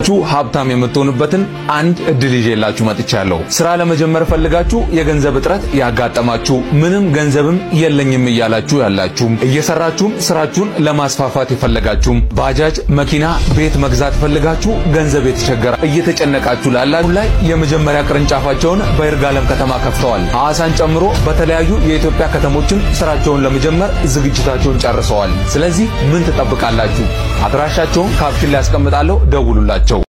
ሰርታችሁ ሀብታም የምትሆኑበትን አንድ እድል ይዤላችሁ መጥቻለሁ። ስራ ለመጀመር ፈልጋችሁ የገንዘብ እጥረት ያጋጠማችሁ፣ ምንም ገንዘብም የለኝም እያላችሁ ያላችሁም፣ እየሰራችሁም ስራችሁን ለማስፋፋት የፈለጋችሁም፣ ባጃጅ፣ መኪና፣ ቤት መግዛት ፈልጋችሁ ገንዘብ የተቸገረ እየተጨነቃችሁ ላላችሁ ላይ የመጀመሪያ ቅርንጫፋቸውን በይርጋለም ከተማ ከፍተዋል። ሐዋሳን ጨምሮ በተለያዩ የኢትዮጵያ ከተሞችን ስራቸውን ለመጀመር ዝግጅታቸውን ጨርሰዋል። ስለዚህ ምን ትጠብቃላችሁ? አድራሻቸውን ካፕሽን ላይ ያስቀምጣለሁ፣ ደውሉላቸው።